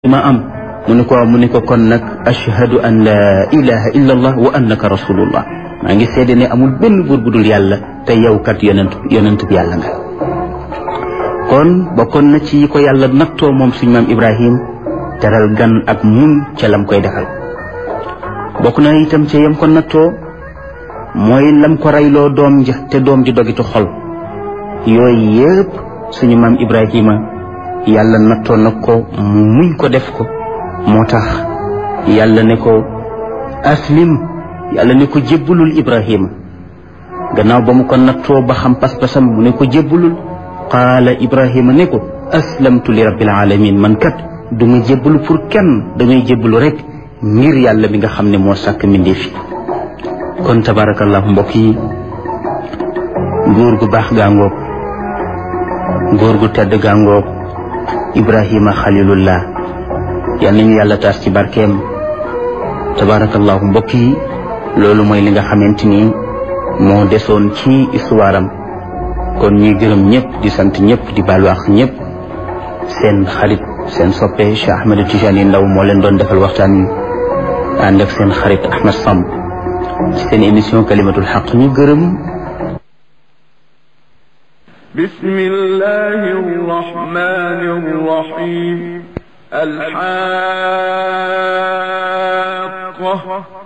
ma am mu ne ko mu ne ko kon nag ashhadu an la ilaha illa allah wa annaka rasulullah maa ngi seede ne amul benn buur bu dul yàlla te yow kat yonent yonent bi yàlla nga kon bokkoon na ci ko yàlla nattoo moom suñu maam ibrahim teral gan ak mun ca lam koy defal bokk na itam ca yam ko nattoo mooy lam ko reyloo doom ja te doom ji dogitu xol yooyu yëpp suñu maam ibrahima yàlla nattoo na ko mu muñ ko def ko moo tax yàlla ne ko aslim yàlla ne ko jébbalul ibrahima gannaaw ba mu ko nattoo ba xam pas-pasam mu ne ko jébbalul qaala ibrahima ne ko aslamtu li rabbil alamin man kat du ma jébbalu pour kenn damay jébbalu rek ngir yàlla mi nga xam ne moo sàkk mbindeef yi kon tabarakallahu mbokk yi góor gu baax gaangoog góor gu tedd gaangoog ibrahima xalilullah yal nañu yàlla taas ci barkeem tabarakallahu mbokk yi loolu mooy li nga xamante ni moo desoon ci histoire am kon ñuy gërëm ñëpp di sant ñëpp di baalu ak ñëpp seen xarit seen soppe Cheikh Ahmed Tijani Ndaw moo leen doon defal waxtaan wi ànd ak seen xarit Ahmed Samb ci seen émission kalimatul xaq ñu gërëm بسم الله الرحمن الرحيم الحاقة